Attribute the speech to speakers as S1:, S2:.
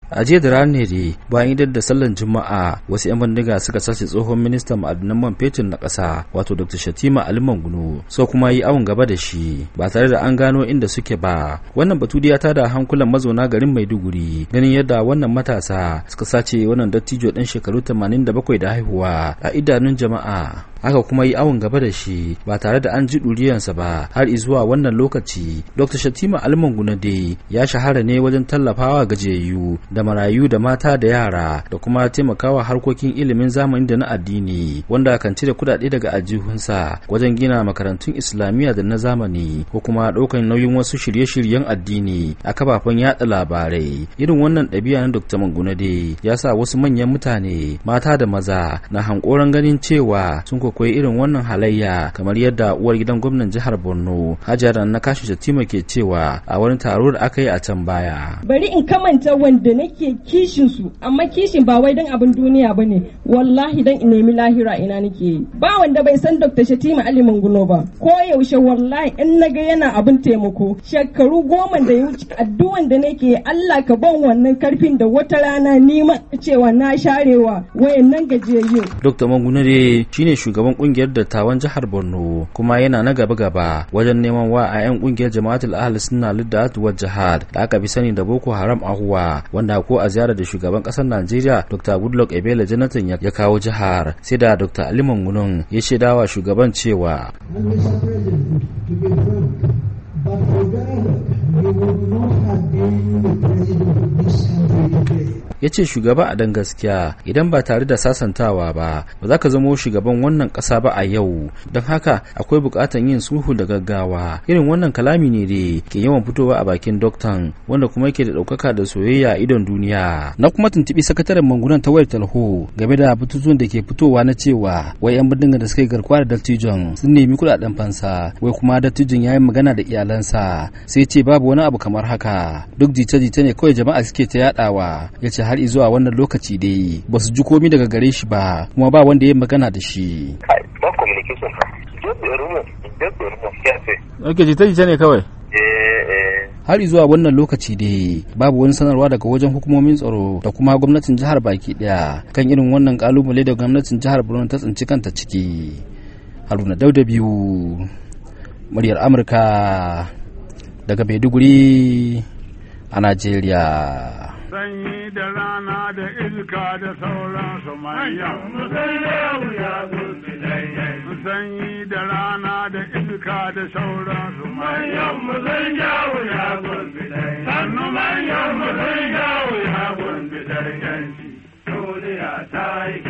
S1: a jiya da ranar ne bayan idar da sallan juma'a wasu 'yan bindiga suka sace tsohon ministan ma'adanan man fetur na ƙasa wato dr shatima ali mangunu so kuma yi awon gaba da shi ba tare da an gano inda suke ba wannan batu ya tada hankulan mazauna garin maiduguri ganin yadda wannan matasa suka sace wannan dattijo ɗan shekaru 87 da haihuwa a idanun jama'a aka kuma yi awon gaba da shi ba tare da an ji ɗuriyansa ba har zuwa wannan lokaci dr shatima almanguna dai ya shahara ne wajen tallafawa gajiyayyu da marayu da mata da yara da kuma taimakawa harkokin ilimin zamani da na addini wanda kan cire kudade daga ajihunsa wajen gina makarantun islamiyya da na zamani ko kuma ɗaukar nauyin wasu shirye-shiryen addini a kafafen yada labarai irin wannan ɗabi'a na dr manguna dai ya sa wasu manyan mutane mata da maza na hankoran ganin cewa sun koyi irin wannan halayya kamar yadda uwar gidan gwamnan jihar Borno Hajara na kashi Shatima ke cewa a wani taro da aka yi a can baya.
S2: Bari in kamanta wanda nake kishin su amma kishin ba wai dan abin duniya bane wallahi dan in nemi lahira ina nake yi. Ba wanda bai san Dr. Shatima Ali Manguno ba ko yaushe wallahi in naga yana abin taimako shekaru goma da ya wuce addu'an da nake Allah ka ban wannan karfin da wata rana ni ma cewa na sharewa wayannan gajiyayyu.
S1: Dr. Manguno dai shine shugaban kungiyar dattawan jihar Borno kuma yana na gaba-gaba wajen neman wa a 'yan kungiyar jama'atul ahli sunna liddat wa jihad da aka fi sani da Boko Haram ahuwa wanda ko a ziyarar da shugaban kasar Najeriya Dr. Goodluck Ebele Jonathan ya kawo jihar sai da Dr. Ali Mangunun ya shaidawa shugaban cewa
S3: But for Ghana, we would not have been the president of this country today.
S1: ya ce shugaba a dan gaskiya idan ba tare da sasantawa ba ba za ka zamo shugaban wannan ƙasa ba a yau don haka akwai buƙatar yin sulhu da gaggawa irin wannan kalami ne da ke yawan fitowa a bakin doktan wanda kuma yake da ɗaukaka da soyayya a idon duniya na kuma tuntuɓi sakataren mangunan ta wayar talho game da bututun da ke fitowa na cewa wai yan bindiga da suka yi garkuwa da dattijon sun nemi kuɗaɗen fansa wai kuma dattijon ya yi magana da iyalansa sai ce babu wani abu kamar haka duk jita-jita ne kawai jama'a suke ta yaɗawa ya ce har zuwa wannan lokaci dai ba su ji komi daga gare shi ba kuma ba wanda ya magana da shi. Ok, jita-jita ne kawai? har zuwa wannan lokaci dai babu wani sanarwa daga wajen hukumomin tsaro da kuma gwamnatin jihar baki daya kan irin wannan kalubale da gwamnatin jihar borno ta tsinci kanta ciki haruna dauda biyu muryar amurka daga maiduguri a najeriya
S4: sanyi da rana da iska da sauransu manya. Sanyi da rana da iska da sauransu manya. Sannu manyan mu zai yawo ya gurbi da yanci. Duniya ta yi